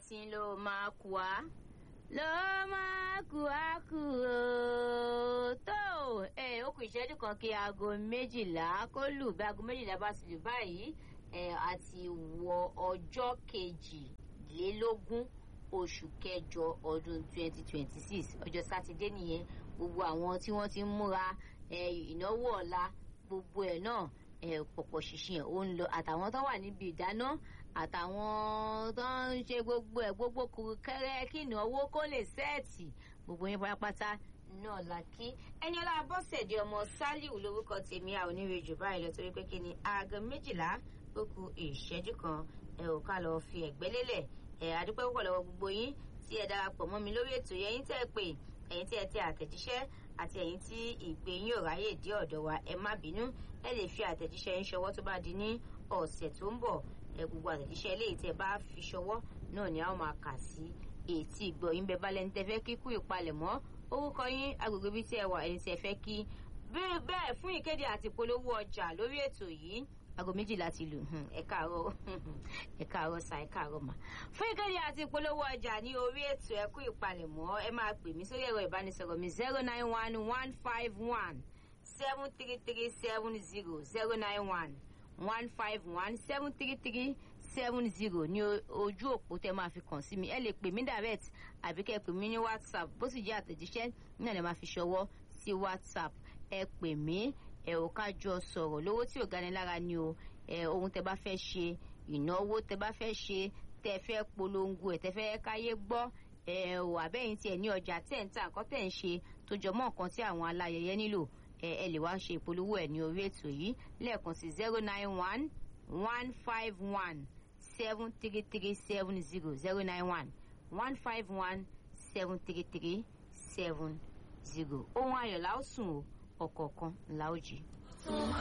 tí ló máa kú wa ló máa kú wa kú o tó ẹ ó kù ìṣẹ́jú kan kí aago méjìlá kó lù bí aago méjìlá bá ti lù báyìí ẹ àti wọ ọjọ́ kejìlélógún oṣù kẹjọ ọdún twenty twenty six ọjọ́ sátidé nìyẹn gbogbo àwọn tí wọ́n ti ń múra ìnáwó ọ̀la gbogbo ẹ̀ náà pọ̀pọ̀ ṣìṣìn ẹ̀ ó ń lọ àtàwọn tó wà níbi ìdáná àtàwọn tó ń ṣe gbogbo ẹ̀ gbogbo kúrúkẹ́rẹ́ kí ìnáwó kó lè sẹ́ẹ̀tì gbogbo yín pátápátá náà la kí ẹni ọlá bọ́sẹ̀dé ọmọ sálíù lórúkọ tèmi a ò ní rejù báyìí lọ torí pé kí ni aago méjìlá ó ku ìṣẹ́jú kan ẹ ò ká lọ fi ẹ̀gbẹ́ lélẹ̀ ẹ adúpẹ́ púpọ̀ lọ́wọ́ gbogbo yín tí ẹ darapọ̀ mọ́ mi lórí ètò yẹn yín tẹ́ ẹ pé ẹ̀yin tí ẹ tẹ àtẹ̀jíṣẹ́ àti ẹ̀yin tí ìpè yín ò ráyè dé ọ̀dọ̀ wa ẹ má bínú ẹ lè fi àtẹ̀jíṣẹ́ yín ṣọwọ́ tó bá di ní ọ̀sẹ̀ tó ń bọ̀ ẹ gbogbo àtẹ̀jíṣẹ́ eléyìí tẹ́ bá fi ṣọwọ́ náà ni a ó máa kà sí ètí ìgbọ̀ yín bẹ balẹ̀ ní tẹ́fẹ́ kíkú ìpalẹ̀mọ́ orúkọ yín agbègbè bíi tí ẹ wà ẹni tí ẹ fẹ́ kí bẹ́ẹ̀ fún ìkéde àti ìpolówó ọjà lórí ètò yìí aago méjìlá ti lù ẹ káàárọ̀ ẹ káàárọ̀ sa ẹ káàárọ̀ mà fún ìkéde àti ìpolówó ọjà ní orí ètò ẹkú ìpalẹ̀mọ́ ẹ máa pè mí sórí ẹ̀rọ ìbánisọ̀rọ̀ mi zero nine one one five one seven three three seven zero zero nine one one five one seven three three seven zero ní ojú òpó tẹ máa fi kàn sí mi ẹ lè pè mí direct àbí kẹ́ pè mí ní whatsapp bó sì jẹ́ àtẹ̀jíṣẹ́ náà lè máa fi ṣọwọ́ sí whatsapp ẹ pè mí ẹ ò ká jọ sọ̀rọ̀ lówó tí ò gani lára ni o ẹ ohun tẹ bá fẹ́ ṣe ìnáwó tẹ bá fẹ́ ṣe tẹ fẹ́ polongo ẹ tẹ fẹ́ káyé gbọ́ ẹ ò àbẹ́yìn tiẹ̀ ní ọjà tẹ̀ ń tà nǹkan tẹ̀ ń ṣe tó jọ mọ́ nǹkan tí àwọn aláyẹyẹ nílò ẹ ẹ lè wá ṣe ìpolówó ẹ ní orí ètò yìí lẹ́ẹ̀kan sí zero nine one one five one seven three three seven zero zero nine one one five one seven three three seven zero ohun ayọ̀ la ó sùn o ọ̀kọ̀ọ̀kan la ó jí.